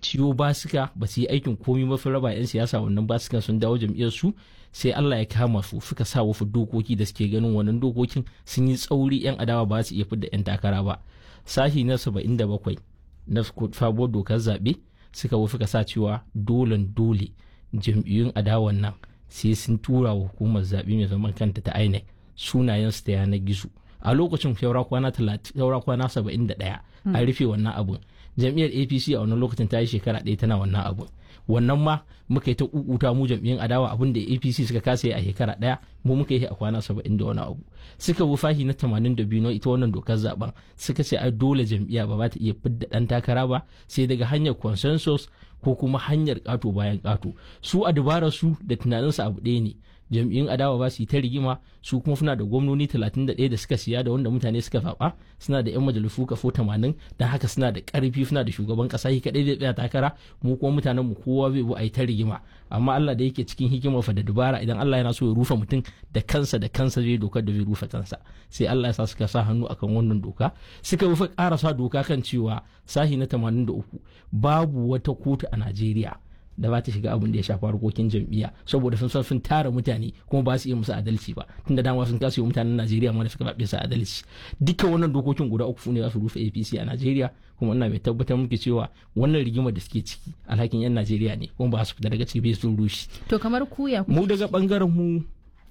ciwo basika ba su yi aikin komi mafi raba 'yan siyasa wannan basika sun dawo jam'iyyar su sai Allah ya kama su suka sa wasu dokoki da suke ganin wannan dokokin sun yi tsauri 'yan adawa ba su iya fidda 'yan takara ba sashi na 77 na fabuwar dokar zaɓe suka wasu ka sa cewa dolen dole jam'iyyun adawan nan sai sun tura wa hukumar zaɓe mai zaman kanta ta INEC sunayensu ta yanar gizo a lokacin saura kwana saura kwana saba'in da ɗaya an rufe wannan abun jam'iyyar apc a wannan lokacin ta yi shekara ɗaya tana wannan abun wannan ma muka yi ta kukuta mu jam'iyyar adawa abin da apc suka kasa yi a shekara ɗaya mu muka yi a kwana saba'in da wani abu suka bi fahi na tamanin da biyu na ita wannan dokar zaben suka ce ai dole jam'iyya ba za ta iya fidda ɗan takara ba sai daga hanyar consensus ko kuma hanyar ƙato bayan ƙato su a dabarar su da tunaninsu abu ɗaya ne jam'iyyun adawa ba su yi ta rigima su kuma suna da gwamnoni 31 da suka siya da wanda mutane suka zaɓa suna da 'yan majalisu kafo 80 don haka suna da ƙarfi suna da shugaban ƙasa shi kaɗai zai tsaya takara mu kuma mutanen mu kowa bai bu a yi ta rigima amma Allah da yake cikin hikimar fa da dubara idan Allah yana so ya rufe mutum da kansa da kansa zai dokar da zai rufe kansa sai Allah ya sa suka sa hannu akan wannan doka suka rufe ƙarasa doka kan cewa sahi na 83 babu wata kotu a Najeriya da ba ta shiga abin da ya shafi harkokin jam'iyya saboda sun san sun tara mutane kuma ba su iya musu adalci ba tun da dama sun kasa yi mutanen Najeriya ma da suka zaɓe su adalci dukkan wannan dokokin guda uku ne za su rufe APC a Najeriya kuma ina mai tabbatar muke cewa wannan rigimar da suke ciki alhakin yan Najeriya ne kuma ba su fita daga ciki sun rushe to kamar kuya mu daga bangaren mu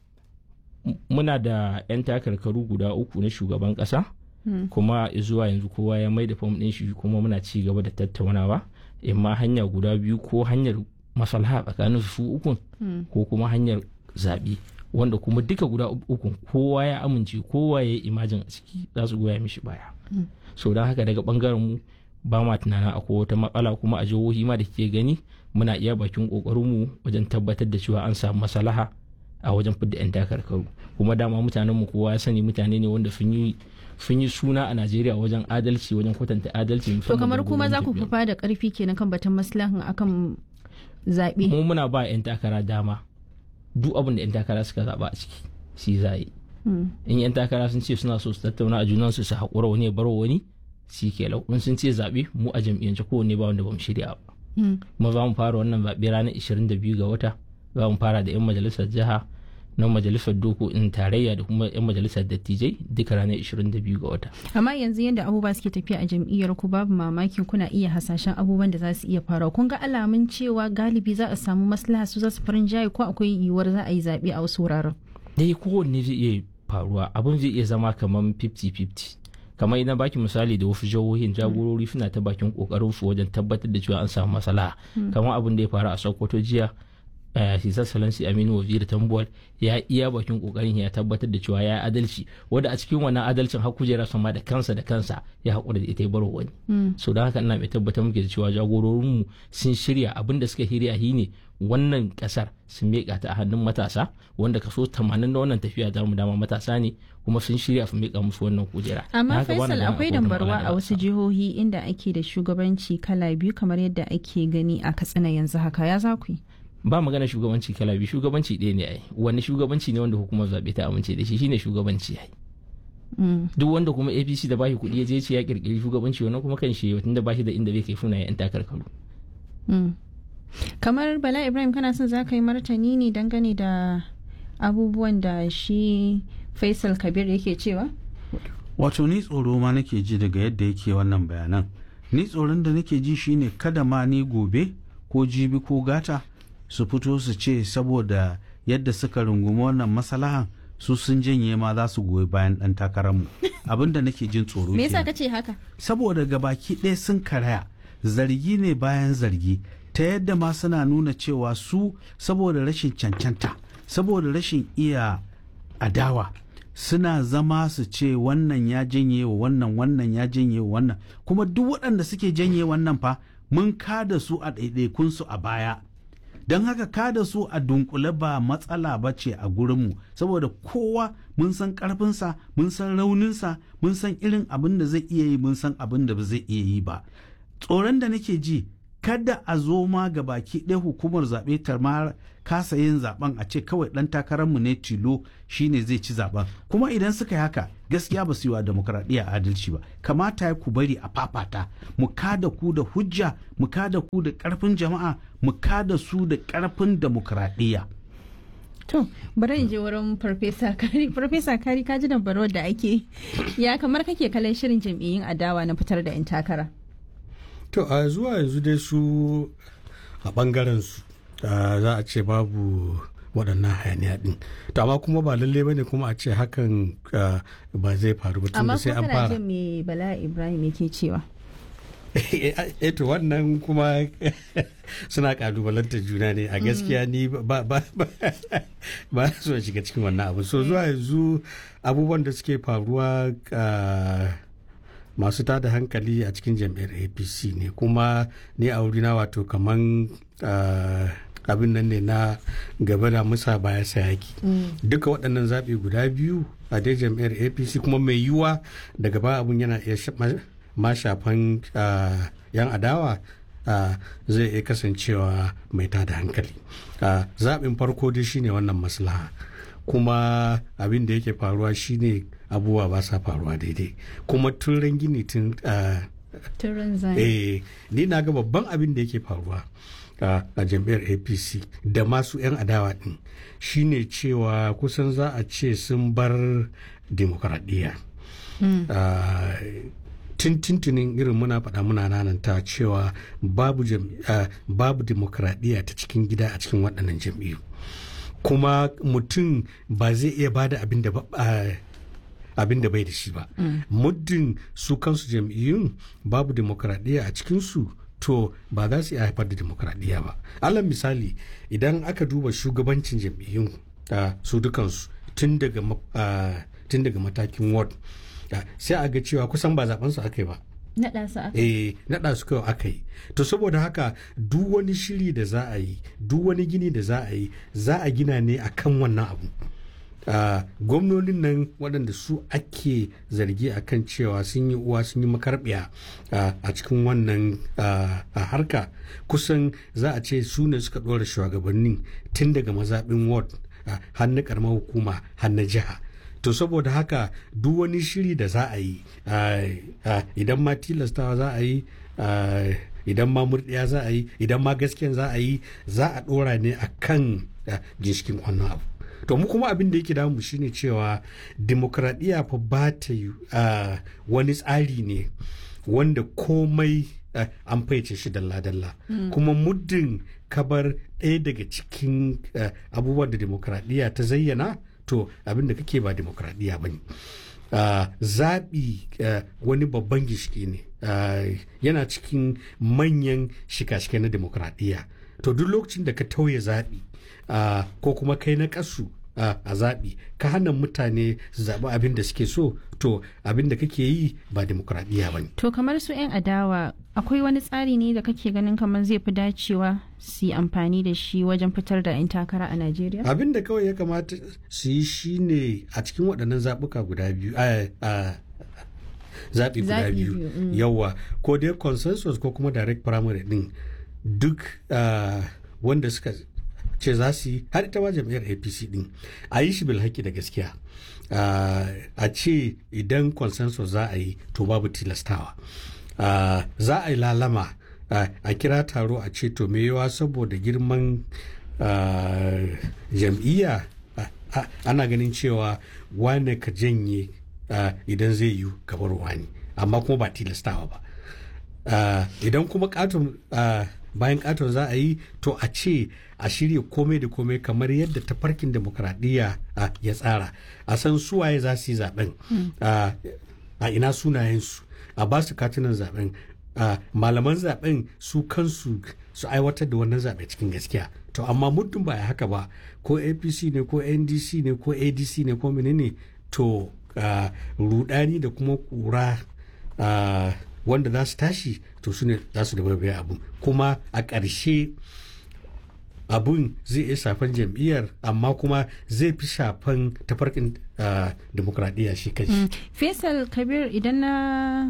muna da yan takarkaru guda uku na shugaban kasa kuma zuwa yanzu kowa ya mai da fam ɗin shi kuma muna ci gaba da tattaunawa imma hanya guda biyu ko hanyar maslaha tsakanin su ukun ko kuma hanyar zaɓe wanda kuma duka guda ukun kowa ya amince kowa ya yi imajin a ciki za su goya mishi baya so don haka daga bangaren mu ba ma tunanin akwai wata matsala kuma a jihohi ma da ke gani muna iya bakin kokarin mu wajen tabbatar da cewa an samu maslaha a wajen fidda 'yan takarkaru kuma dama mutanen mu kowa ya sani mutane ne wanda sun yi sun yi suna a Najeriya wajen adalci wajen kwatanta adalci to kamar kuma za ku fufa da karfi kenan kan batun maslahan akan zaɓe mu muna ba 'yan takara dama duk abin da 'yan takara suka zaɓa a ciki shi za yi in 'yan takara sun ce suna so su tattauna a junansu su haƙura wani ya baro wani shi ke lau in sun ce zaɓe mu a jam'iyyance kowanne ba wanda ba mu shirya ba kuma za mu fara wannan zaɓe ranar 22 ga wata za mu fara da 'yan majalisar jiha na majalisar dokokin tarayya da kuma 'yan majalisar dattijai duka ranar 22 ga wata. amma yanzu yadda abubuwa suke tafiya a jam'iyyar ku babu mamakin kuna iya hasashen abubuwan da za su iya faruwa kun ga alamun cewa galibi za a samu maslaha su za su farin jaye ko akwai yiwuwar za a yi zaɓe a wasu wuraren. dai kowanne zai iya faruwa abin zai iya zama kamar 50-50 kamar idan baki misali da wasu jihohin jagorori suna ta bakin kokarin su wajen tabbatar da cewa an samu maslaha kamar abin da ya faru a sokoto jiya Sisa Salansi Aminu Waziri Tambuwal ya iya bakin kokarin ya tabbatar da cewa ya adalci wanda a cikin wannan adalcin har kujera sama da kansa da kansa ya haƙura da ita ya baro wani. So don haka ina mai tabbatar muke da cewa jagororinmu sun shirya abin da suka shirya shi ne wannan kasar sun miƙa ta a hannun matasa wanda kaso 80 na wannan tafiya da mu dama matasa ne kuma sun shirya su miƙa musu wannan kujera. Amma Faisal akwai dambarwa a wasu jihohi inda ake da shugabanci kala biyu kamar yadda ake gani a Katsina yanzu haka ya za ku yi. ba magana shugabanci kala biyu shugabanci ɗaya ne ai wani shugabanci ne wanda hukumar zaɓe ta amince da shi shine shugabanci ai duk wanda kuma apc da bashi kuɗi ya je ce ya kirkiri shugabanci wannan kuma kan shi tun da bashi da inda bai kai suna yan takarkaru kamar bala ibrahim kana son za ka yi martani ne dangane da abubuwan da shi faisal kabir yake cewa wato ni tsoro ma nake ji daga yadda yake wannan bayanan ni tsoron da nake ji shine kada ma ni gobe ko jibi ko gata su fito su ce saboda yadda suka rungumi wannan masalahan su sun janye ma za su goyi bayan dan takararmu abinda nake jin tsoro me yasa kace haka saboda gabaki ɗaya sun karaya zargi ne bayan zargi ta yadda ma suna nuna cewa su saboda rashin cancanta saboda rashin iya adawa suna zama su ce wannan ya janye wa wannan wannan ya janye wa wannan kuma duk waɗanda suke janye wannan fa mun kada su a ɗaiɗaikunsu a baya don haka kada su a dunkule ba matsala ba ce a gurinmu saboda kowa mun san karfinsa mun san rauninsa mun san irin abin da zai iya yi mun san abin da ba zai iya yi ba tsoron da nake ji kada a zo ma ga baki ɗaya hukumar zaɓe ta ma kasa yin zaben a ce kawai ɗan takararmu ne tilo shine zai ci zaben kuma idan suka yi haka gaskiya ba su yi wa demokradiyya adalci ba kamata ya ku bari a fafata mu kada ku da hujja mu kada ku da ƙarfin jama'a mu kada su da ƙarfin demokradiyya To, bari in je wurin Farfesa Kari. Farfesa Kari ka ji da baro da ake ya kamar kake kallon shirin jam'iyyun adawa na fitar da 'yan takara. To, a zuwa yanzu dai su a bangaren su za a ce babu waɗannan hayaniya ɗin. To, amma kuma ba lalle bane kuma a ce hakan ba zai faru ba tun da sai an Amma fara. kuma me Bala Ibrahim yake cewa. eto wannan kuma suna kalubalantar juna ne a gaskiya ni ba ba ba so shiga cikin wannan abu so zuwa yanzu abubuwan da suke faruwa masu tada hankali a cikin jam'iyyar apc ne kuma ni a wurina wato kaman abin nan ne na gaba da musa baya sayaki duka waɗannan zaɓe guda biyu a dai jam'iyyar apc kuma mai yiwuwa daga ba abun yana iya ma shafan yan adawa zai iya kasancewa mai tada hankali zaɓin farko dai shine wannan maslaha kuma abin da yake faruwa shine abubuwa ba sa faruwa daidai kuma tun gini tun eh ni na ga babban abin da yake faruwa a jam'iyyar apc da masu 'yan adawa din shine cewa kusan za a ce sun bar demokradiyya tuntuntunin irin muna faɗa muna nananta cewa babu uh, babu demokradiyya ta cikin gida a cikin waɗannan jam'iyyu kuma mutum ba zai iya bada abin da uh, abin da bai da shi ba muddin su kansu jam'iyyun babu demokradiyya a cikinsu to ba za su iya haifar da demokradiyya ba alal misali idan aka duba shugabancin jam'iyyun uh, su dukansu tun daga tun daga matakin ward sai a ga cewa kusan ba zaben su aka yi ba naɗa su aka eh naɗa su kawai aka yi to saboda haka duk wani shiri da za a yi duk wani gini da za a yi za a gina ne akan wannan abu Uh, gwamnonin nan waɗanda su ake zargi a kan cewa sun yi uwa sun yi makarbiya uh, a cikin wannan uh, harka kusan za a ce su ne suka ɗora shugabannin tun daga mazaɓin ward har na ƙaramar hukuma har na jiha to saboda haka duk wani shiri da za a yi idan ma tilastawa za a yi idan ma murɗiya za a yi idan ma gaskiyan za a yi za a ɗora ne a kan ginshikin wannan abu to mu kuma abin da yake damu shine cewa demokradiyya fa ba ta yi wani tsari ne wanda komai an faice shi dalla-dalla kuma muddin kabar ɗaya daga cikin abubuwan da demokradiyya ta zayyana to abin da kake ba demokradiyya ba ne zaɓi wani babban gishiki ne yana cikin manyan shika-shika na demokradiyya to duk lokacin da ka tauye zaɓi ko kuma kai na ƙasu a zaɓi ka hana mutane su zaɓi abin da suke so to abin da kake yi ba demokradiyya ba ne. To kamar su 'yan adawa akwai wani tsari ne da kake ganin kamar zai fi dacewa su yi amfani da shi wajen fitar da 'yan takara a Najeriya? Abin da kawai ya kamata su yi shi ne a cikin waɗannan zaɓuka guda biyu zaɓi guda biyu yawa ko dai consensus ko kuma direct primary ɗin duk wanda suka ce za su yi har ita ma jam'iyyar apc din a yi shi bilhaki da gaskiya a ce idan consensus za a yi to babu tilastawa za a yi lalama a kira taro a ce to yawa saboda girman jam'iyya ana ganin cewa wane ka janye idan zai yi gabar wani amma kuma ba tilastawa ba idan kuma katon bayan katon za a yi to a ce a shirya komai da komai kamar yadda tafarkin demokradiyya ya tsara a san suwaye za su yi zaben a ina sunayensu a ba su katunan zaben malaman zaben su kansu su aiwatar da wannan zaɓe cikin gaskiya to amma muddin ba haka ba ko apc ne ko ndc ne ko adc ne ko menene to rudani da kuma kura wanda za su tashi to su ne za su da abu kuma a ƙarshe abun zai iya shafan jam'iyyar amma kuma zai fi shafan tafarkin demokradiyya shi kai Faisal Kabir idan na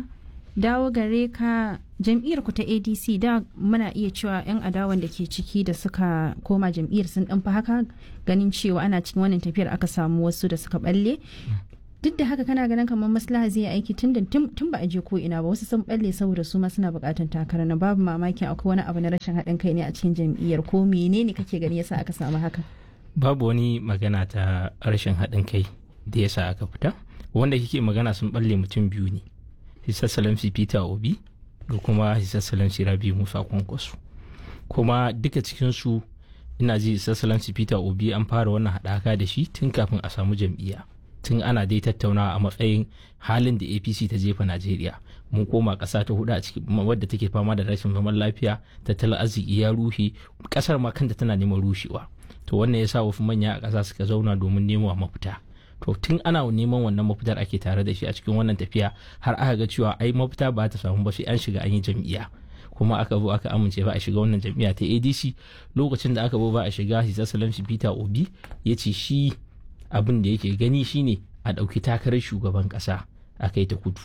dawo gare ka jam'iyyar ku ta adc da muna iya cewa 'yan adawan da ke ciki da suka koma jam'iyyar sun dan fi haka ganin cewa ana cikin wannan tafiyar aka samu wasu da suka balle duk da haka kana ganin kamar maslaha zai aiki tun tun ba a je ko ina ba wasu sun balle saboda su ma suna bukatan takara na babu mamakin akwai wani abu na rashin haɗin kai ne a cikin jam'iyyar ko menene kake gani yasa aka samu haka babu wani magana ta rashin haɗin kai da yasa aka fita wanda kike magana sun balle mutum biyu ne his excellency peter obi da kuma his excellency rabi musa kwankwaso kuma duka cikinsu ina ji his excellency peter obi an fara wannan haɗaka da shi tun kafin a samu jam'iyya tun ana dai tattaunawa a matsayin halin da apc ta jefa najeriya mun koma ƙasa ta hudu a cikin wadda take fama da rashin zaman lafiya tattalin arziki ya rushe ƙasar ma kanta tana neman rushewa to wannan ya sa wasu manya a ƙasa suka zauna domin nemo mafita to tun ana neman wannan mafitar ake tare da shi a cikin wannan tafiya har aka ga cewa ai mafita ba ta samu ba sai an shiga an yi jam'iyya kuma aka zo aka amince ba a shiga wannan jam'iyya ta adc lokacin da aka zo ba a shiga his excellency peter obi ya ce shi abin da yake gani shine a ɗauki takarar shugaban ƙasa a kai ta kudu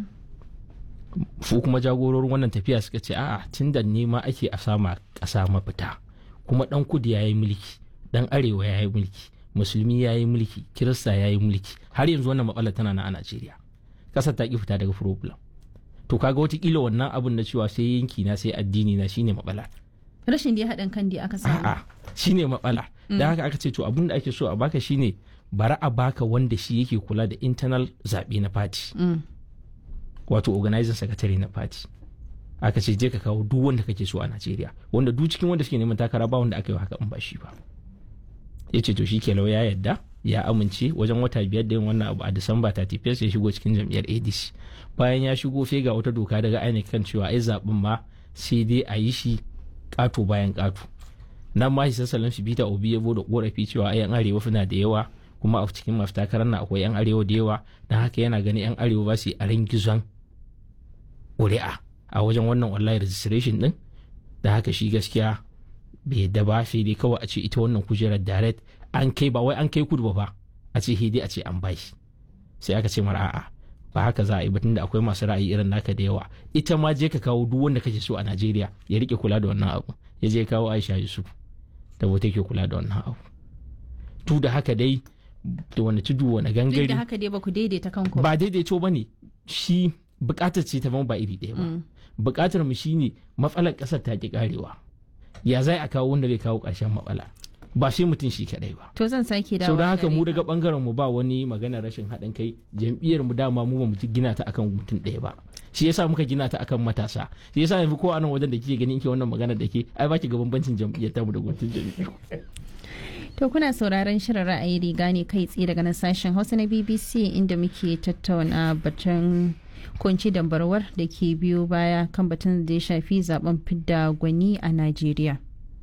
su kuma jagororin wannan tafiya suka ce a'a tun da nema ake a sama ƙasa mafita kuma ɗan kudu ya yi mulki ɗan arewa ya yi mulki musulmi ya yi mulki kirista ya yi mulki har yanzu wannan matsalar tana na a najeriya ƙasar ta ki fita daga problem to kaga watakila wannan abin na cewa sai yanki na sai addini na shine matsala rashin da ya haɗin kan da aka samu a'a shine matsala da haka aka ce to abin da ake so a baka shine bara a baka wanda shi yake kula da internal zaɓe na party wato organizing secretary na party aka ce je ka kawo duk wanda kake so a Najeriya wanda duk cikin wanda suke neman takara ba wanda aka yi haka in ba shi ba ya ce to shi ke ya yadda ya amince wajen wata biyar da yin wannan abu a disamba 31 ya shigo cikin jam'iyyar adc bayan ya shigo sai ga wata doka daga INEC kan cewa ai zaɓen ma sai dai a yi shi ƙato bayan ƙato nan ma shi sassalin shi bita obi ya da korafi cewa ai yan arewa suna da yawa kuma a cikin masu takarar na akwai yan arewa da yawa don haka yana ganin yan arewa ba su yi a gizon ƙuri'a a wajen wannan online registration din da haka shi gaskiya bai yadda ba sai dai kawai a ce ita wannan kujerar direct an kai ba wai an kai kudu ba ba a ce dai a ce an bashi sai aka ce mara a'a ba haka za a yi batun da akwai masu ra'ayi irin naka da yawa ita ma je ka kawo duk wanda kake so a Najeriya ya rike kula da wannan abu ya je kawo Aisha Yusuf da wata ke kula da wannan abu tu da haka dai da wani tudu wani gangare duk da haka dai ba ku daidaita kanku ba daidaito ba ne shi bukatar ce ta ba iri ɗaya ba bukatar mu shine matsalar ƙasar ta ki karewa ya zai a kawo wanda zai kawo ƙarshen matsala ba sai mutum shi kadai ba to zan sake dawo sau da haka mu daga bangaren mu ba wani magana rashin haɗin kai jam'iyyar mu dama mu ba mu gina ta akan mutum ɗaya ba shi yasa muka gina ta akan matasa shi yasa yanzu ko a nan wajen da kike ganin ke wannan magana da ke ai baki ga bambancin jam'iyyar ta mu da guntun jam'iyyar To kuna sauraron shirin ra'ayi riga ne kai tsaye daga nan sashen Hausa na BBC inda muke tattauna batun kunci dambarwar da ke biyo baya kan batun da ya shafi zaben fidda gwani a Najeriya.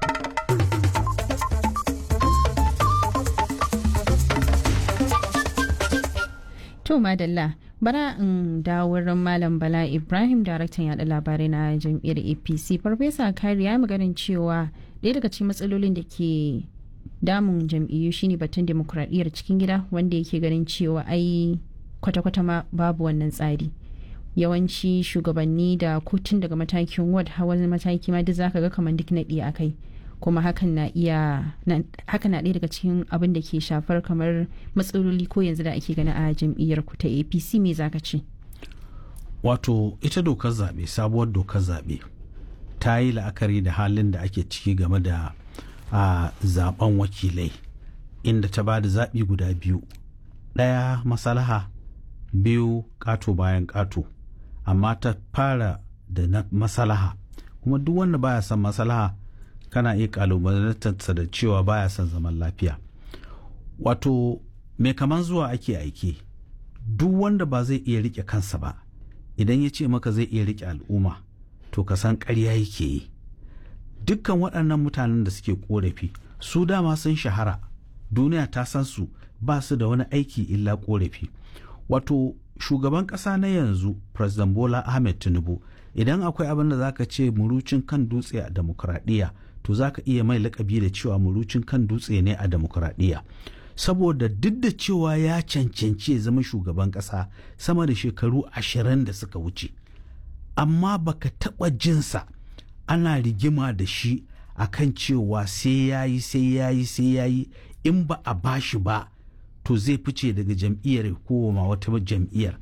To madalla bara in dawo wurin Malam Bala Ibrahim daraktan yada labarai na jam'iyyar APC. Farfesa Kari ya maganin cewa ɗaya daga cikin matsalolin da ke damun jam'iyyu shine batun demokuraɗiyyar cikin gida wanda yake ganin cewa ai kwata-kwata ma babu wannan tsari. yawanci shugabanni da kotun daga matakin ward hawa mataki ma duk zaka ga kamar duk naɗi a kai kuma hakan na iya hakan na ɗaya daga cikin abin da ke shafar kamar matsaloli ko yanzu da ake gani a jam'iyyar ku ta apc me zaka ce wato ita dokar zaɓe sabuwar dokar zaɓe ta yi la'akari da halin da ake ciki game da a zaben wakilai inda ta ba da zaɓi guda biyu ɗaya masalaha biyu ƙato bayan ƙato amma ta fara da na masalaha kuma duk wanda baya son masalaha kana iya kalubalantarsa da cewa baya son zaman lafiya wato mai kaman zuwa ake aiki duk wanda ba zai iya rike kansa ba idan ya ce maka zai iya rike al'umma to ka san ƙarya yake yi dukkan waɗannan mutanen da suke ƙorafi su dama sun shahara duniya ta san su ba su da wani aiki illa ƙorafi wato shugaban ƙasa na yanzu president bola ahmed tinubu idan akwai abin da zaka ce murucin kan dutse a demokuraɗiyya to zaka iya mai lakabi da cewa murucin kan dutse ne a demokuraɗiyya saboda duk da cewa ya cancanci ya zama shugaban ƙasa sama da shekaru ashirin da suka wuce amma baka taɓa jinsa ana rigima da shi akan cewa sai ya yi sai ya yi sai ya yi in ba a bashi ba to zai fice daga jam'iyyar ko ma wata jam'iyyar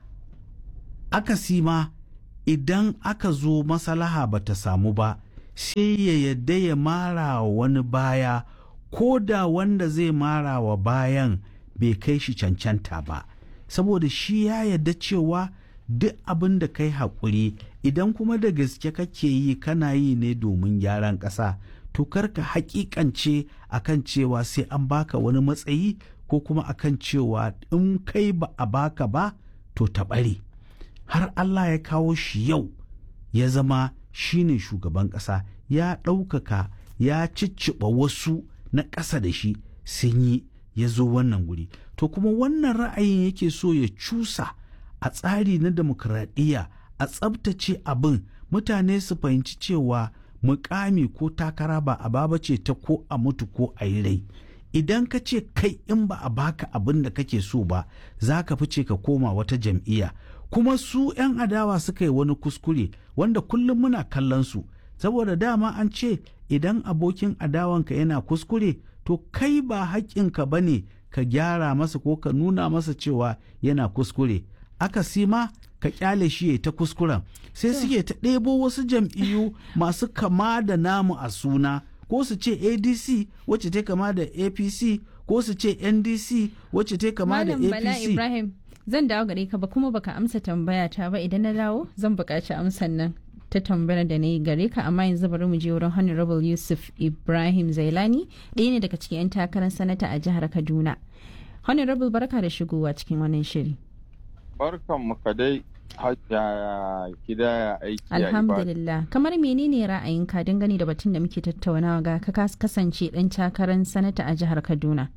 akasi ma idan aka zo masalaha ba ta samu ba sai ya yadda ya mara wa wani baya ko da wanda zai mara wa bayan bai kai shi cancanta ba saboda shi ya yadda cewa duk abin da kai haƙuri idan kuma da gaske kake yi kana yi ne domin gyaran ƙasa to karka hakikance akan cewa sai an baka wani matsayi ko kuma akan cewa in kai ba a baka ba to ta ɓare har Allah ya kawo shi yau ya zama shine shugaban ƙasa ya ɗaukaka ya cicciɓa wasu na ƙasa da shi sun yi ya zo wannan guri to kuma wannan ra'ayin yake so ya cusa a tsari na demokradiyya a tsabtace abin mutane su fahimci cewa mukami ko takara ba a baba ce ta ko a mutu ko a yi rai idan ka ce kai in ba a baka abin da kake so ba za ka fice ka koma wata jam'iyya kuma su 'yan adawa suka yi wani kuskure wanda kullum muna kallon su saboda dama an ce idan abokin adawanka yana kuskure to kai ba haƙƙinka ba ne ka gyara masa ko ka nuna masa cewa yana kuskure aka sima ka kyale shi ya ta kuskuren sai suke ta ɗebo wasu jam'iyyu masu kama da namu a suna ko su ce adc wacce ta kama da apc ko su ce ndc wacce ta kama da Malam Bala apc Ibrahim zan dawo gare ka ba kuma baka amsa tambaya ta ba idan na dawo zan buƙaci amsan nan ta tambayar da na yi gare ka amma yanzu bari mu je wurin Honorable Yusuf Ibrahim Zailani ɗaya ne daga cikin 'yan takarar sanata a jihar Kaduna. Honorable barka da shigowa cikin wannan shiri. Barkan mu ka dai hajjaya gida aiki a ibada. Alhamdulillah. Kamar menene ra'ayinka dangane da batun da muke tattaunawa ga ka kas- kasance ɗan takarar sanata a jihar Kaduna?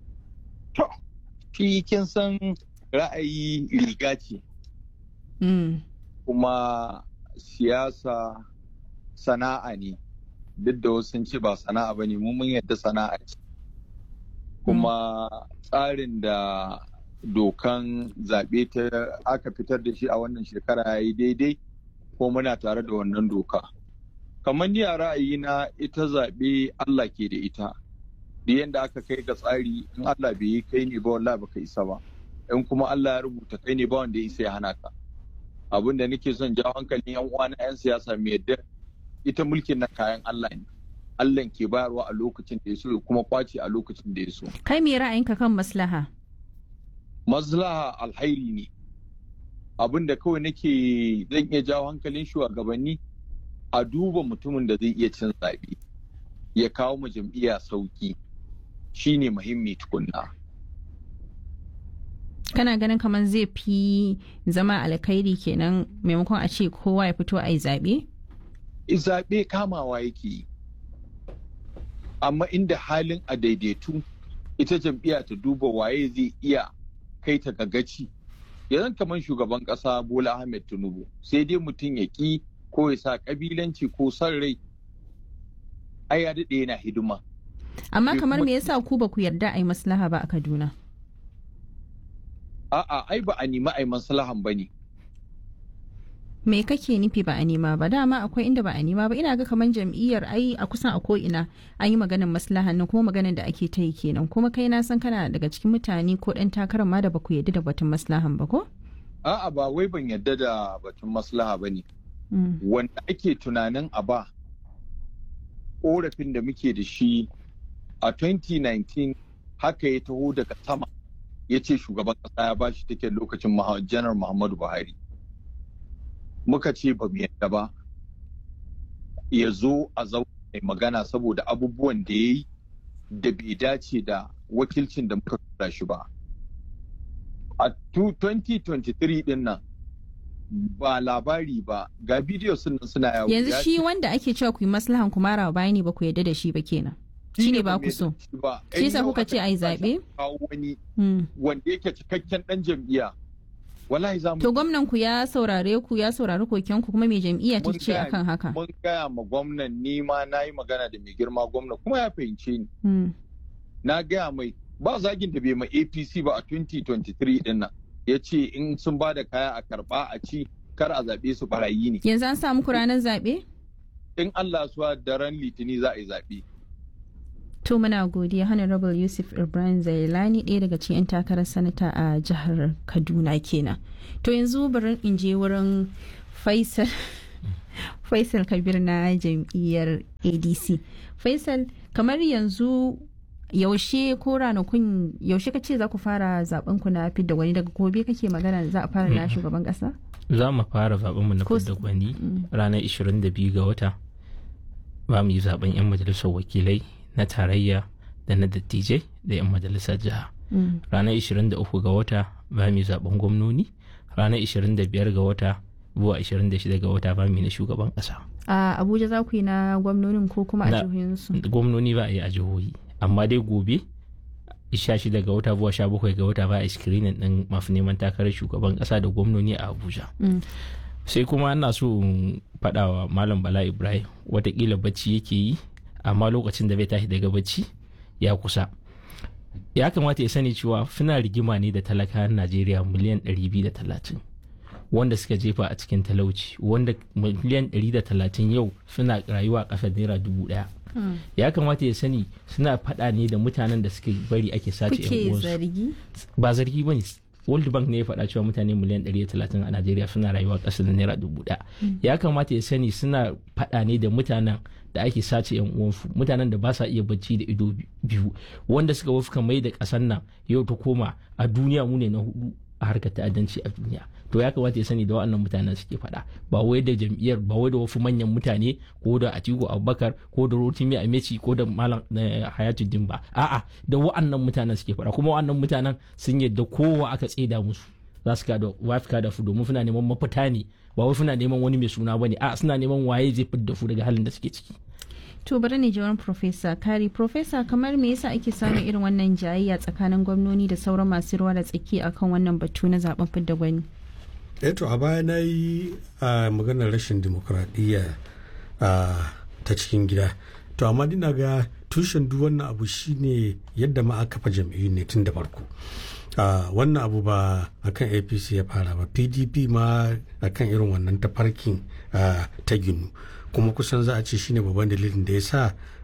To, shi kin san ra'ayi riga ce Mm. kuma siyasa sana'a ne. Duk da wasu sun ce ba sana'a ba ne, mu mun yadda sana'a ce. Kuma tsarin da dokan zaɓe ta aka fitar da shi a wannan shekara ya yi daidai ko muna tare da wannan doka. Kamar ni a ra'ayina ita zaɓe Allah ke da ita. da yadda aka kai ga tsari in Allah bai yi kai ne ba wallahi baka isa ba in kuma Allah ya rubuta kai ne ba wanda ya isa ya hana ka abin da nake son jawo hankalin yan uwa na yan siyasa mai yadda ita mulkin na kayan Allah ne Allah ke bayarwa a lokacin da ya so ya kuma kwace a lokacin da ya so Kai me ra'ayinka kan maslaha? maslaha alhairi ne abin da kawai nake zan iya jawo hankalin shugabanni a duba mutumin da zai iya cin zaɓe ya kawo mu jam'iyya sauki shine muhimmi tukunna Kana ganin kamar zai fi zama alkhairi kenan maimakon a ce kowa ya fito a yi zaɓe? zaɓe kamawa yake yi amma inda halin a daidaitu ita jam'iyya ta duba waye zai iya kai ta gagaci yanzu kamar shugaban ƙasa bola ahmed tinubu sai dai mutum ya ƙi ko ya sa ƙabilanci ko son rai ai ya daɗe yana hidima Amma Sai kamar kuma- me yasa ku ba ku yarda a yi maslaha ba a Kaduna? a'a ai ba a nemi ai maslahan ba ne Me kake nufi ba a nema ba dama akwai inda ba a nema ba ina ga kamar jam'iyyar ai a kusan a ko'ina an yi maganin maslahan nan kuma maganin da ake ta yi kenan kuma kai na san kana daga cikin mutane ko ɗan takarar ma da ba ku yarda da batun maslahan ba ko? a'a ba wai ban yarda da batun maslaha ba ne Mm. wanda ake tunanin a ba korafin da muke da shi a 2019 haka ya taho daga sama ya ce shugaban kasa ya bashi take lokacin Muha- janar muhammadu buhari muka ce ba mu yadda ba ya zo a zauna mai magana saboda abubuwan da ya yi da bai dace da wakilcin da muka tura shi ba a 2023 din nan ba labari ba ga bidiyo sun suna yawo Yanzu ya shi ce- wanda ake cewa ku yi maslahan ku mara bayani ba ku yarda da shi ba kenan. Shi ne ba ku so. Shi yasa kuka ce a yi zaɓe? kawo wani Mm. wanda yake cikakken dan jam'iyya wallahi za mu To gwamnan ku ya saurare ku ya saurari koken ku kuma mai jam'iyya ta Mun ce gaya- akan haka. mun gaya ma gwamnan ni ma na yi magana da mai girma gwamna kuma ya fahimce ni Mm. na gaya mai ba zagin da bai ma apc ba a 2023 din nan ya ce in sun ba da kaya a karba a ci kar a zaɓe su barayi ne yanzu an samu ku ranar zaɓe in Allah suwa daren litini za a yi zaɓe to muna godiya honorable yusuf ibrahim zailani ɗaya daga cikin 'yan takarar sanata a jihar kaduna kenan to yanzu bari in je wurin faisal faisal kabir na jam'iyyar adc faisal kamar yanzu yaushe ko ranakun yaushe ka ce za ku fara zaben ku na fidda wani daga gobe kake magana za a fara na shugaban kasa za mu fara zaben mu na Ko- fidda gwani ranar 22 ga wata ba mu yi zaben 'yan majalisar wakilai na tarayya da na dattijai da 'yan majalisar jiha Mm. ranar 23 ga wata ba mu yi zaben gwamnoni ranar 25 ga wata zuwa 26 ga wata ba mu yi na shugaban kasa a abuja za ku yi na gwamnonin ko kuma a Na- jihohinsu gwamnoni ba a yi a jihohi amma dai gobe 16 ga wata zuwa 17 ga wata ba a yi screening din masu neman takarar shugaban kasa da gwamnoni a abuja Mm. sai kuma ana so in faɗa wa malam bala ibrahim watakila bacci yake yi amma lokacin da bai tashi daga bacci ya kusa ya kamata ya sani cewa suna rigima ne da talakawan najeriya miliyan 230 wanda suka jefa a cikin talauci wanda miliyan 130 yau suna rayuwa a ƙasar naira dubu ɗaya ya kamata ya sani suna faɗa ne da mutanen da suka bari ake sace yan kuke uwansu zargi ba zargi ba ne world bank ne ya faɗa cewa mutane miliyan 130 a najeriya suna rayuwa ƙasa da naira dubu ɗaya ya kamata ya sani suna faɗa ne da mutanen da ake sace yan uwansu mutanen da ba sa iya bacci da ido biyu wanda suka wafka mai da ƙasar nan yau ta koma a duniya mu ne na hudu a harkar ta'addanci a duniya to ya kamata ya sani da waɗannan mutanen suke faɗa ba wai da jam'iyyar ba wai da wasu manyan mutane ko da Atiku Abubakar ko da Rotimi Ameci ko da Malam eh, Hayatuddin ba a'a da waɗannan mutanen suke faɗa kuma waɗannan mutanen sun yadda kowa aka tseda musu za su kada wafika da su domin suna neman mafita ne ba wai suna neman wani mai suna bane a suna neman waye zai fidda su daga halin da suke ciki to bari ne jawarin profesa kari profesa kamar me yasa ake samun irin wannan jayayya tsakanin gwamnoni da sauran masu ruwa da tsaki akan wannan batu na zaben fidda gwani eto a baya na yi a maganar rashin dimokuraɗiyya ta cikin gida to amma dina ga tushen duk wannan abu shine yadda ma aka kafa jam'iyyu ne tun da farko wannan abu ba akan apc ya fara ba pdp ma akan irin wannan tafarkin ta ginu kuma kusan za a ce shine babban dalilin da ya sa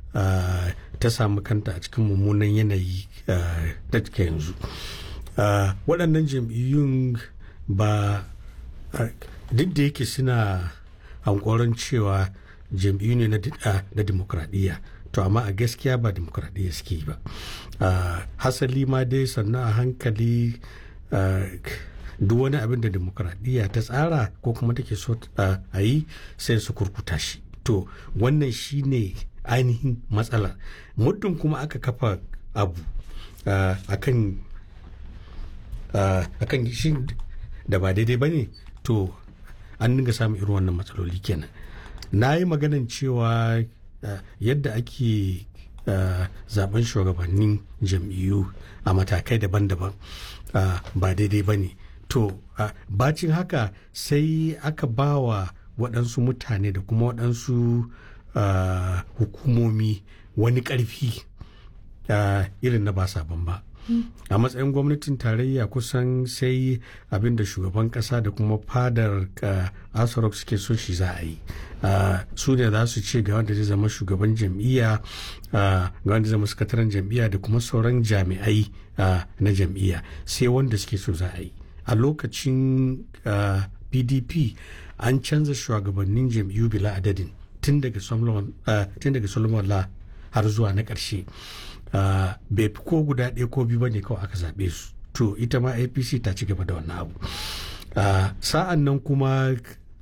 ta samu kanta a cikin mummunan yanayi da take yanzu waɗannan jam'iyyun ba duk da yake suna hankoron cewa jam'iyyu ne na demokradiyya to amma a gaskiya ba demokradiyya suke ba hasali ma dai sannan a hankali duk wani abin da demokradiyya ta tsara ko kuma take so a yi sai su kurkuta shi to wannan shine ainihin matsala muddin kuma aka kafa abu akan akan shi da ba daidai ba ne to an dinga samun irin wannan matsaloli kenan na yi maganan cewa yadda ake zaben shugabannin jam'iyyu a matakai daban-daban ba daidai ba ne to bacin haka sai aka ba wa waɗansu mutane da kuma waɗansu hukumomi wani ƙarfi irin na ba sabon ba a matsayin gwamnatin tarayya kusan sai abin da shugaban kasa da kuma fadar asarok suke so shi za a yi su ne za su ce ga wanda zai zama shugaban jam'iyya ga wanda zama sakataren jam'iyya da kuma sauran jami'ai na jam'iyya sai wanda suke so za a yi a lokacin pdp an canza shugabannin jam'iyyu bila adadin tun daga solomon la har zuwa na ƙarshe Uh, bai fi ko guda ɗaya ko biyu bane kawai aka zaɓe su to ita ma apc ta ci gaba da wannan abu uh, sa'an nan kuma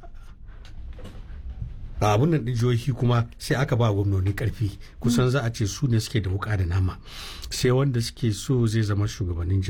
abun nan ɗin jihohi kuma sai aka ba gwamnoni ƙarfi kusan za a ce su ne suke da wuka da nama sai wanda suke so zai zama shugaban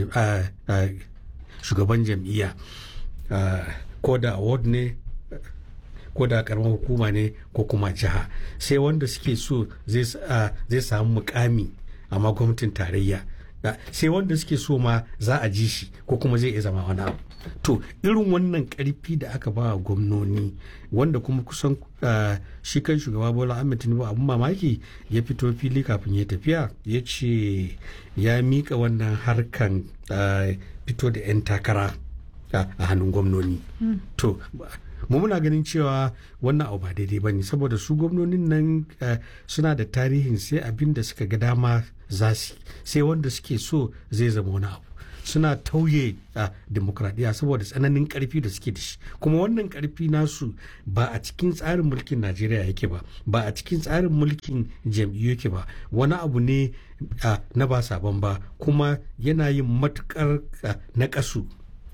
jam'iyya ko da award ne ko da karamar hukuma ne ko kuma jiha sai wanda suke so zai samu mukami amma gwamnatin tarayya sai wanda suke so ma za a ji shi ko kuma zai iya zama wani abu to irin wannan karfi da aka ba gwamnoni wanda kuma kusan shi kan shugaba bola ahmed tinubu abun mamaki ya fito fili kafin ya tafiya ya ce ya mika wannan harkan fito da 'yan takara a hannun gwamnoni to mu muna ganin cewa wannan abu ba daidai ba ne saboda su gwamnonin nan suna da tarihin sai abin da suka ga dama za su sai wanda suke so zai zama wani abu suna tauye a demokradiyya saboda tsananin karfi da suke da shi kuma wannan karfi nasu ba a cikin tsarin mulkin najeriya yake ba ba a cikin tsarin mulkin jam'iyyu yake ba wani abu ne na ba sabon ba kuma yana yin matukar na kasu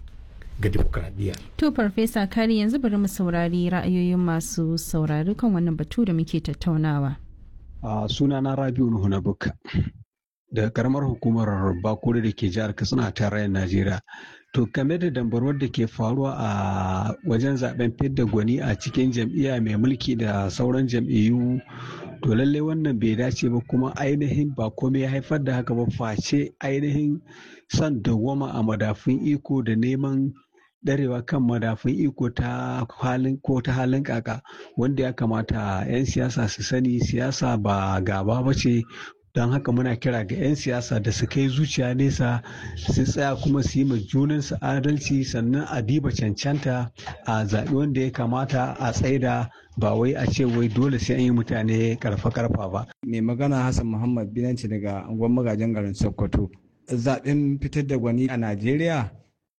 ga demokradiyya. To Farfesa Kari yanzu bari mu saurari ra'ayoyin masu saurari kan wannan batu da muke tattaunawa. A sunana Rabiu Nuhu na Bukka. daga karamar hukumar bakure da ke jihar katsina tarayyar najeriya to game da dambarwar da ke faruwa a wajen zaben fidda gwani a cikin jam'iyya mai mulki da sauran jam'iyyu to lallai wannan bai dace ba kuma ainihin ba komai ya haifar da haka ba face ainihin son dawwama a madafun iko da neman darewa kan madafun iko ta halin ko ta halin kaka wanda ya kamata 'yan siyasa su sani siyasa ba gaba ba ce don haka muna kira ga 'yan siyasa da su kai zuciya nesa su tsaya kuma su yi ma junansu adalci sannan a diba cancanta a zaɓi wanda ya kamata a tsaida ba wai a ce wai dole sai an yi mutane karfa karfa ba. mai magana hassan muhammad binanci daga angon magajin garin sokoto zaɓen fitar da gwani a najeriya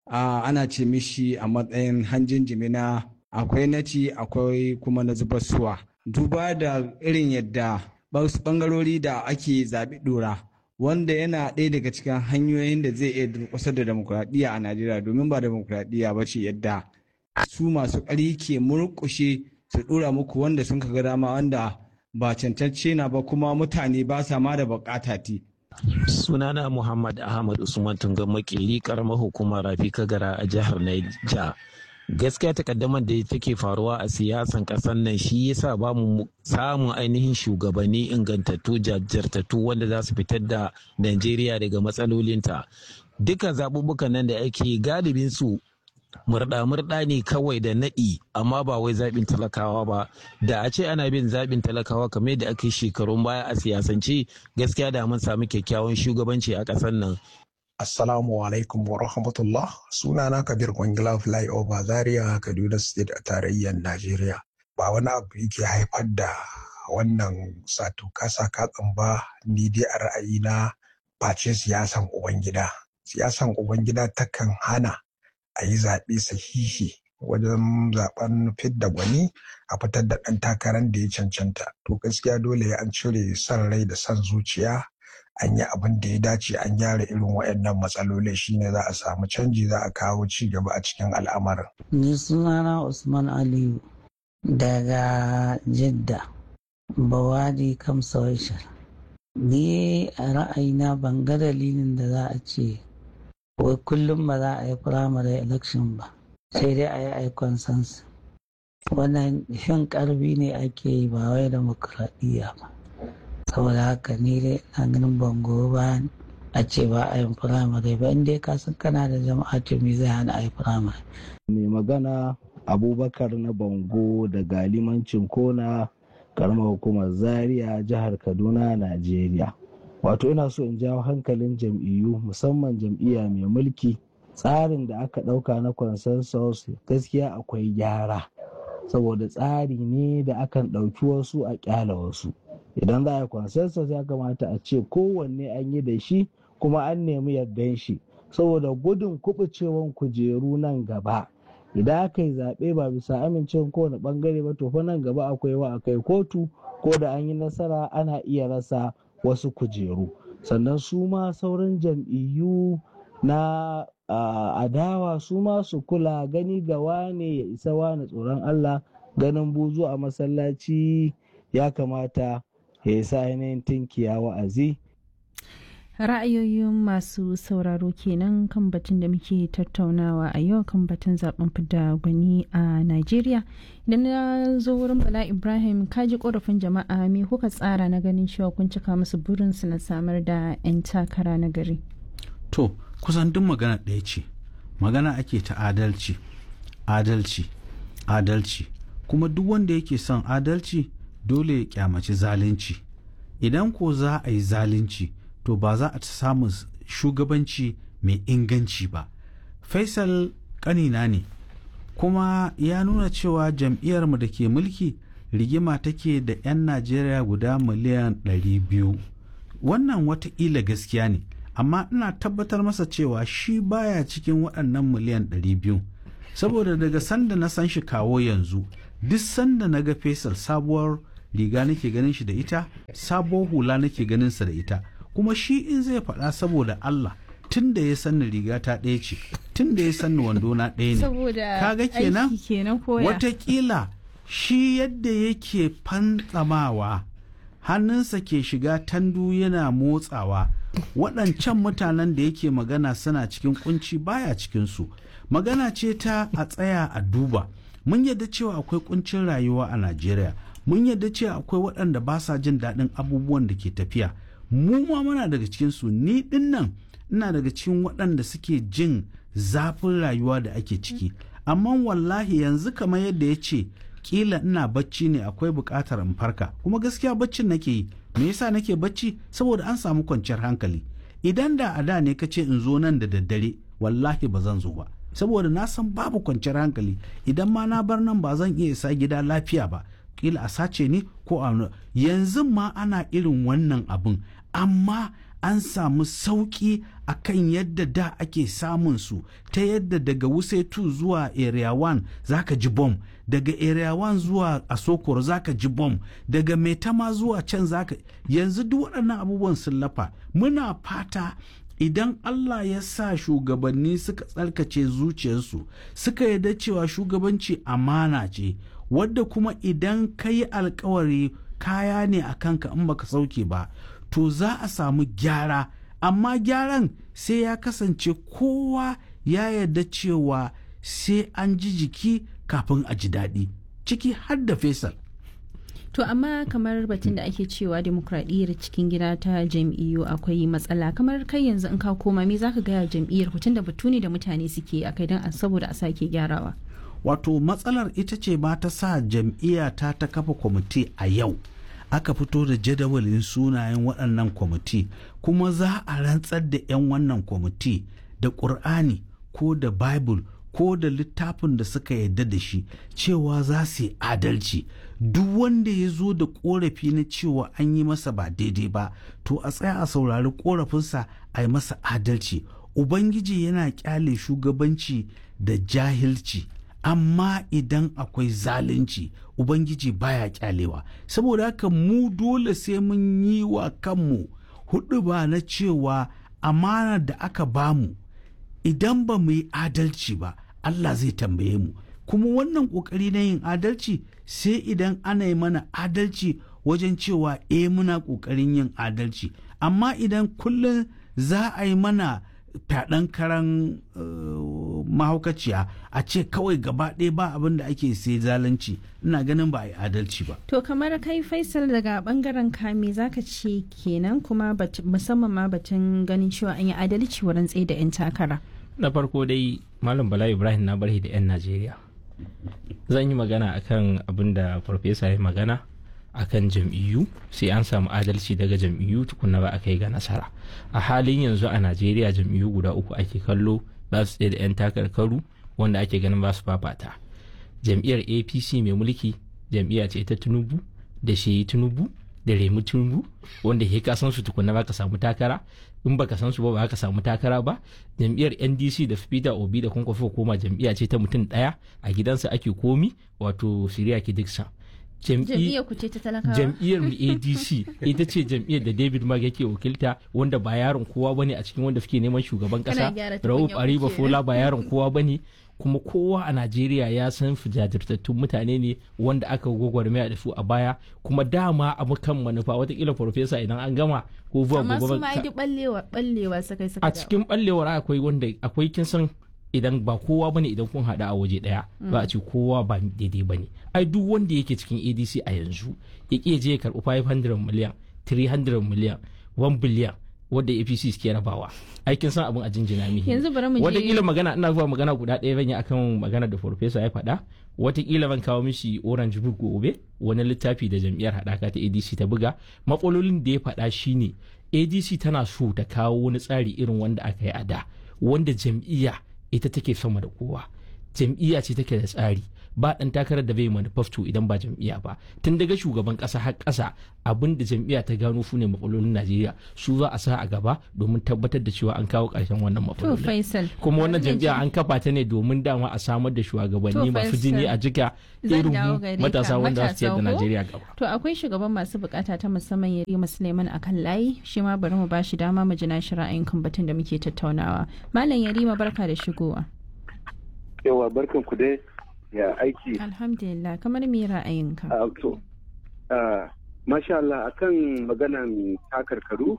ana ce mishi a matsayin hanjin jimina akwai naci akwai kuma na zubar suwa duba da irin yadda wasu bangarori da ake zaɓi ɗora wanda yana ɗaya daga cikin hanyoyin da zai iya durƙusar da demokuraɗiyya a najeriya domin ba demokuraɗiyya ba ce yadda su masu ƙari ke murƙushe su ɗora muku wanda sun ga dama wanda ba cancance na ba kuma mutane ba sa ma da buƙata ti. sunana muhammad ahmad usman tungan makeri karamar hukumar rafi kagara a jihar naija gaskiya takaddamar da take faruwa a siyasan ƙasar nan shi yasa ba mu samun ainihin shugabanni ingantattu jajjartattu wanda za su fitar da najeriya daga matsalolinta duka zaɓuɓɓukan nan da ake galibin su murɗa-murɗa ne kawai da naɗi amma ba wai zaɓin talakawa ba da a ce ana bin zaɓin talakawa kamar da ake shekarun baya a siyasance gaskiya da mun samu kyakkyawan shugabanci a ƙasar nan Assalamu alaikum wa rahmatullah sunana Kabir Kwangila Flyover Zaria Kaduna State a tarayyar Najeriya. Ba wani abu yake haifar da wannan sato kasa katsan ba ni dai a ra'ayina face siyasan Ubangida. Siyasan Ubangida takan hana a yi zaɓe sahihi wajen zaben fidda gwani a fitar da ɗan takarar da ya cancanta. To gaskiya dole an cire son rai da son zuciya an yi abin da ya dace an gyara irin waɗannan matsalolin shine za a samu canji za a kawo ci gaba a cikin al'amarin. Ni sunana Usman Aliyu daga Jidda, Bawadi Kamsawashar. Ni a ra'ayina ban ga dalilin da za a ce wai kullum ba za a yi firamare election ba sai dai a yi aikon sansu. Wannan shan karbi ne ake yi ba wai demokradiyya ba. saboda haka ni dai na ganin bango bayan a ce ba a yin firamare ba inda ka san kana da jama'a to me zai hana a yi firamare. mai magana abubakar na bango da galimancin kona karamar hukumar zaria jihar kaduna najeriya wato ina so in jawo hankalin jam'iyyu musamman jam'iyya mai mulki tsarin da aka ɗauka na consensus gaskiya akwai gyara saboda tsari ne da akan ɗauki wasu a ƙyala wasu idan za a yi consensus ya kamata a ce kowanne an yi da shi kuma an nemi yardan shi saboda gudun kubucewan kujeru nan gaba idan aka yi zaɓe ba bisa amincewa kowane ɓangare ba to fa nan gaba akwai wa akai kotu ko da an yi nasara ana iya rasa wasu kujeru sannan su ma sauran jam'iyyu na adawa su ma su kula gani ga wane ya isa wane tsoron allah ganin buzu a masallaci ya kamata ya yi sa ainihin tinkiya wa'azi. Ra'ayoyin masu sauraro kenan kan batun da muke tattaunawa a yau kan batun zaben fidda gwani a Najeriya. Idan na zo wurin Bala Ibrahim kaji korafin jama'a me kuka tsara na ganin cewa kun cika musu burinsu na samar da 'yan takara na gari. To, kusan duk magana ɗaya ce, magana ake ta adalci, adalci, adalci, kuma duk wanda yake son adalci dole ya kyamaci zalunci idan ko za a yi zalunci to ba za a samu shugabanci mai inganci ba faisal kanina ne kuma ya nuna cewa jam'iyyarmu da ke mulki rigima take da 'yan najeriya guda miliyan 200 wannan wataƙila gaskiya ne amma ina tabbatar masa cewa shi baya cikin waɗannan miliyan 200 saboda daga sanda na san shi kawo yanzu duk sanda na ga fesal sabuwar riga nake ganin shi da ita sabuwar hula nake ganin sa da ita kuma shi in zai faɗa saboda Allah tun da ya sanni riga ta ɗaya ce tun da ya sanni wando na ɗaya ne saboda kaga kenan aiki kenan koya watakila shi yadda yake fantsamawa hannunsa ke shiga tandu yana motsawa waɗancan mutanen da yake magana suna cikin kunci baya cikinsu magana ce ta a tsaya a duba mun yadda cewa akwai kuncin rayuwa a najeriya mun yadda cewa akwai waɗanda ba sa jin daɗin abubuwan da ke tafiya mu ma muna daga cikinsu ni ɗin nan ina daga cikin waɗanda suke jin zafin rayuwa da ake ciki amma wallahi yanzu kamar yadda ya ce kila ina bacci ne akwai buƙatar in farka kuma gaskiya baccin nake yi me yasa nake bacci saboda an samu kwanciyar hankali idan da a da ne ka ce in zo nan da daddare wallahi ba zan zo ba saboda na san babu kwanciyar hankali idan ma na bar nan ba zan iya isa gida lafiya ba kila a sace ni ko a yanzu ma ana irin wannan abin amma an samu sauƙi a kan yadda da ake samun su ta yadda daga wusetu zuwa area 1 zaka ji bom daga area 1 zuwa asokoro zaka ji bom daga metama zuwa can zaka yanzu duk waɗannan abubuwan sun lafa muna fata idan Allah ya sa shugabanni suka tsarkace zuciyarsu suka yarda cewa shugabanci amana ce wadda kuma idan ka yi alkawari kaya ne a kanka in baka sauke ba to za a samu gyara amma gyaran sai ya kasance kowa ya yarda cewa sai an ji jiki kafin a ji daɗi ciki har da fesal To amma kamar batun da ake cewa demokradiyyar cikin gida ta jam'iyyu akwai matsala kamar kai yanzu in ka koma me zaka gaya jam'iyyar ku da batu ne da mutane suke a kai don saboda a sake gyarawa. wato matsalar ita ce ma ta sa jam'iyya ta ta kafa kwamiti a yau aka fito da jadawalin sunayen waɗannan kwamiti kuma za a rantsar da 'yan wannan kwamiti da ƙur'ani ko da bible ko da littafin da suka yarda da shi cewa za su yi adalci duk wanda ya zo da korafi na cewa an yi masa ba daidai ba to a tsaya a saurari korafinsa a yi masa adalci ubangiji yana kyale shugabanci da jahilci amma idan akwai zalunci ubangiji baya kyalewa saboda haka mu dole sai mun yi wa kanmu hudu ba na cewa amana da aka bamu idan ba mu yi adalci ba Allah zai tambaye mu kuma wannan kokari na yin adalci sai idan ana yi mana adalci wajen cewa eh muna kokarin yin adalci amma idan kullum za a yi mana fyaɗen karan uh, mahaukaciya a ce kawai gaba ɗaya ba abin da ake sai zalunci ina ganin ba a yi adalci ba To kamar kai Faisal daga bangaren kame zaka ce kenan kuma musamman ma batun ganin cewa an yi adalci wurin tsaye da 'yan takara. na farko dai malam bala ibrahim na barhi da 'yan najeriya zan yi magana akan abin da farfesa ya magana akan jam'iyyu sai an samu adalci daga jam'iyyu tukuna ba a kai ga nasara a halin yanzu a najeriya jam'iyyu guda uku ake kallo za su tsaye da 'yan takarkaru wanda ake ganin ba su fafata jam'iyyar apc mai mulki jam'iyya ce ta tinubu da shehi tinubu da remu tinubu wanda ke ka san su tukuna ba ka samu takara in baka san su ba ba ka samu takara ba jam'iyyar ndc da peter obi da kwankwafi koma jam'iyya ce ta mutum daya a gidansa ake komi wato siriya ki dixon Jam'iyyar ku ce ta talakawa? jam'iyyar mu adc ita ce jam'iyyar da david mag yake wakilta wanda ba yaron kowa bane a cikin wanda suke neman shugaban kasa Kana gyara tukunyar rauf ariba ku fola kenan. ba yaron kowa bane kuma kowa a najeriya ya san su jajirtattun mutane ne wanda aka gwagwarmaya da su a baya kuma dama a kan manufa watakila farfesa idan an gama ko zuwa Amma su gobe ma duk ballewa ballewa suka yi suka a dawo. cikin ballewar akwai wanda akwai kin san idan ba kowa bane idan kun hada a waje daya ba a ce kowa ba daidai bane ai duk wanda yake cikin ADC a yanzu ya ke je ya karbi 500 miliyan 300 miliyan 1 biliyan wanda APC suke rabawa ai kin san abin a jinjina mihi Yanzu bari mu je- wataƙila magana ina zuwa magana guda ɗaya zan yi akan magana da farfesa ya faɗa wataƙila ban kawo mishi orange book gobe wani littafi da jam'iyyar haɗaka ta adc ta buga matsalolin da ya faɗa shine adc tana so ta kawo wani tsari irin wanda aka yi a da wanda jam'iyya ita take sama da kowa jam'iyya ce take da tsari ba dan takarar da bai manifesto idan ba jam'iyya ba tun daga shugaban kasa har kasa abin da jam'iyya ta gano su ne matsalolin Najeriya su za a sa a gaba domin tabbatar da cewa an kawo ƙarshen wannan To matsalolin Faisal. kuma wannan bari na jam'iyya ji- an kafa ta ne domin dama a samar da shugabanni To, masu Faisal, jini a jika zan irin dawo mu gare ka, matasa wanda za su ciyar da matasa ko? Najeriya gaba To akwai shugaban masu bukata ta musamman Yarima Suleiman akan layi shi ma bari mu ba shi dama mu ji nashi ra'ayin kan batun da muke tattaunawa. Malam Yarima barka da shigowa. yawa barkan ku dai ya aiki Alhamdulillah kamar me ra'ayinka? a to ah, masha Allah akan maganan takarkaru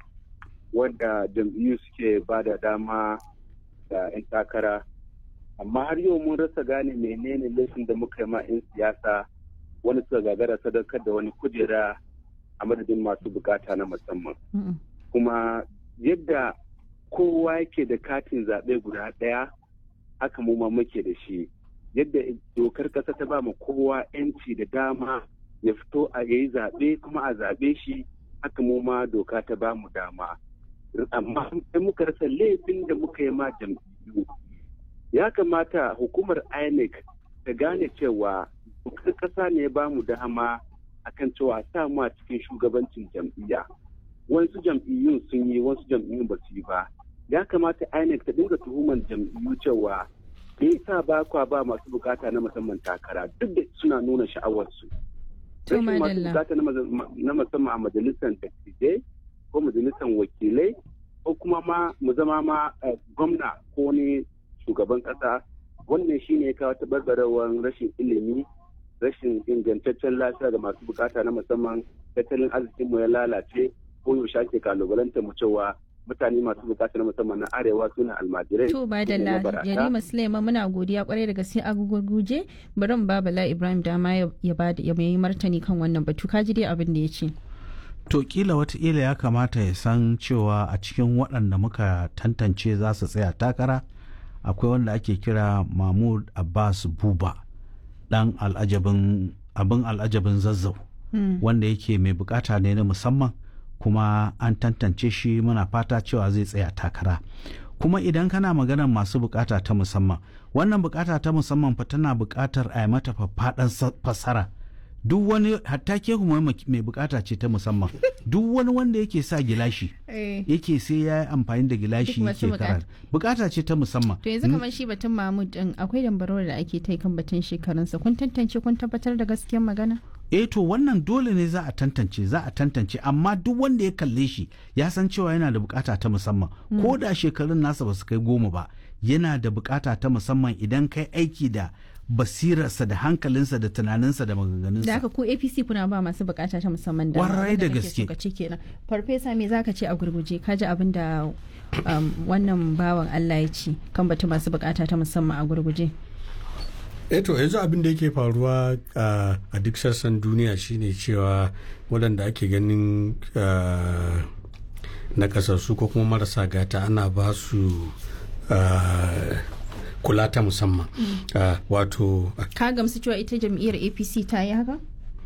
wanda jam'iyyu suke ba da dama da 'yan takara amma har yau mun rasa gane menene laifin da muka yi ma 'yan siyasa wani suka gagara sadaukar da wani kujera a madadin masu bukata na musamman Mm-mm. kuma yadda kowa yake da katin zaɓe guda ɗaya haka mu ma muke da shi yadda dokar ƙasa ta ba mu kowa 'yanci da dama ya fito a yayi zaɓe kuma a zaɓe shi haka mu ma doka ta ba mu dama amma sai muka rasa laifin da muka yi ma jam'iyyu ya kamata hukumar inec ta gane cewa dokar ƙasa ne ya ba mu dama akan cewa sa mu a cikin shugabancin jam'iyya wasu jam'iyyun sun yi wasu jam'iyyun ba su yi ba ya kamata inec ta dinga tuhuman jam'iyyu cewa me yasa ba kwa ba masu bukata na musamman takara duk da suna nuna sha'awarsu To, rashin masu madalla. bukata na maza- na musamman a majalisar dattijai ko majalisar wakilai ko kuma ma mu zama ma eh, gwamna ko wani shugaban kasa wannan shine ya kawo tabarbarewar rashin ilimi rashin ingantaccen lafiya ga masu bukata na musamman tattalin arzikinmu ya lalace ko yaushe ake kalubalantar mu cewa mutane masu bukata na musamman na arewa suna almajirai To ba su ne da mabarata. Yarima Suleiman muna godiya kwarai da gaske a gugurguje bari mu ba Bala Ibrahim dama ya ya bada ya yi martani kan wannan batu ka ji dai abin da ya ce. to kila wataƙila ya kamata ya san cewa a cikin waɗanda muka tantance za su tsaya takara akwai wanda ake kira mahmud abbas buba ɗan al'ajabin abin al'ajabin zazzau Mm. wanda yake mai bukata ne na musamman kuma an tantance shi muna fata cewa zai tsaya takara kuma idan kana maganar masu bukata ta musamman wannan bukata ta musamman fa tana bukatar a yi mata faffaɗan sa- fassara duk wani hatta ke kuma mai bukata ce ta musamman duk wani wanda yake sa gilashi Eh. yake sai ya yi amfani da gilashi Duk masu yake karatu bukata ce ta musamman To yanzu kamar shi batun Mahmud din akwai dambarwar da ake ta kan batun shekarunsa kun tantance kun tabbatar da gaskiyar magana? eh to wannan dole ne za a tantance za a tantance amma duk wanda ya kalle shi ya san cewa yana da bukata ta musamman Mm. ko da shekarun nasa ba su kai goma ba yana da bukata ta musamman idan kai aiki da basirarsa da hankalinsa da tunaninsa da Da maganganunsa haka ku APC kuna ba masu bukata ta musamman da Kwarai da gaske. Ka ce kenan. Farfesa me zaka ce a gurguje ka ji abin da um, wannan bawan Allah ya ce kan batun masu bukata ta musamman a gurguje. eto yanzu abin da yake faruwa a a duk sassan duniya shine cewa waɗanda ake ganin ah, na kasassu ko kuma marasa gata ana ba su ah, kula ta musamman Ah, wato Ka gamsu cewa ita jam'iyyar APC ta yi haka?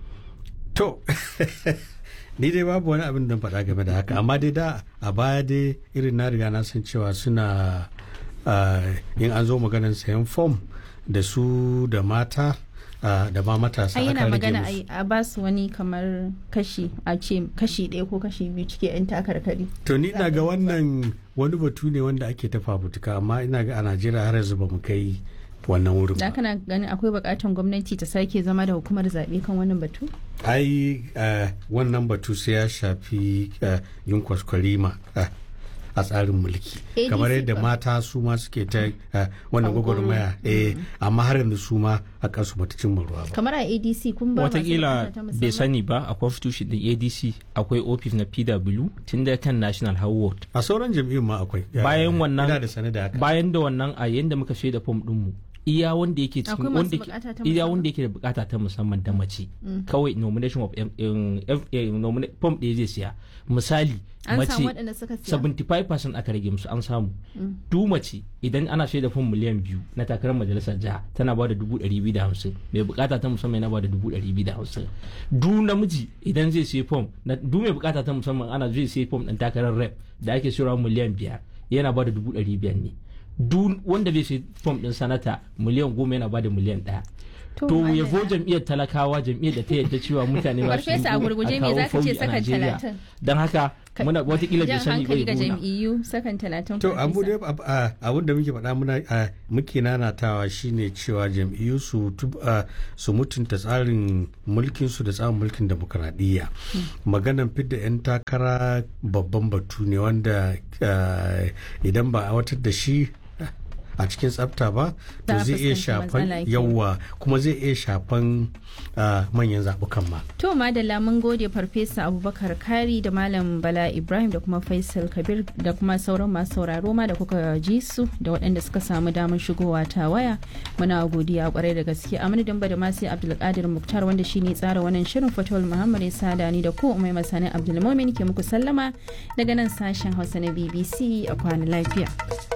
to ni dai babu wani abin da faɗa game da haka amma dai da a baya dai irin na riga na san cewa suna ah, in an zo maganar sayan fom da su da mata ah, da ma matasa Ai yana aka rage magana musu. ai a ba su wani kamar kashi a ce kashi ɗaya ko kashi biyu cike 'yan takarkari. to ni ina ga wannan wani batu ne wanda ake ta fafutuka amma ina ga a najeriya har yanzu ba mu kai wannan wurin Da ba kana ganin akwai bukatan gwamnati ta sake zama da hukumar zaɓe kan wannan batu? ai eh, wannan batu sai ya shafi eh, yin kwaskwarima eh, a tsarin mulki ADC kamar yadda ba. mata su ma suke ta eh, wannan Hankoro. gwagwarmaya eh, amma har yanzu su ma a kansu bata cimma ruwa ba Kamar a ADC kun ba masu watakila bukata ta musamman? bai sani ba a constitution din adc akwai office na pw tun da kan national howard a sauran jam'iyyun ma akwai bayan wannan ina da sane da haka bayan da wannan a yanda muka shaida fom dinmu iya wanda yake cikin Akwai masu wanda ke- bukata ta iya musamman? wanda yake da bukata ta musamman da mace Mm. kawai nomination of em- em- F- eh, nomina- form ɗaya zai siya misali An mace samu waɗanda suka siya? 75% aka rage musu an samu Mm. du mace idan ana shaida fom miliyan biyu na takarar majalisar jiha tana ba da dubu ɗari biyu da hamsin mai bukata ta musamman yana ba da dubu ɗari biyu da hamsin du namiji idan zai sai fom na du mai bukata ta musamman ana zai sai fom ɗin takarar rep da ake sayarwa miliyan biyar yana ba da dubu ɗari biyar ne duk wanda bai sai fom din sanata miliyan goma yana bada miliyan ɗaya To, to Madalla. yabo jam'iyyar talakawa jam'iyyar da ta yadda cewa mutane ba su Farfesa, a gurguje me zaka ce sakan talatin? don haka muna watakila bai jan sani hankali bai ga gona jam'iyyu sakan talatin To abu farfesa. dai ab- a- abin da muke faɗa muna a, muke nanatawa shine cewa jam'iyyu su tub- a, su mutunta tsarin mulkin su da tsarin mulkin demokradiyya. Maganan fidda 'yan takara babban batu ne wanda a, idan ba a watar da shi a cikin tsafta ba to Za a zai iya fuskanci shafan matsala kenan. yawa kuma zai iya shafan a, manyan zaɓukan ma. To madalla mun gode farfesa Abubakar Kari da Malam Bala Ibrahim da kuma Faisal Kabir da kuma sauran masu sauraro ma da kuka ji su da waɗanda suka samu damar shigowa ta waya. Muna godiya kwarai da gaske a madadin ba da masu Abdulkadir Muktar wanda shine tsara wannan shirin Fatawul Muhammad ya sada ni da ku Umai Masani Abdulmumin ke muku sallama daga nan sashen Hausa na BBC a kwana lafiya.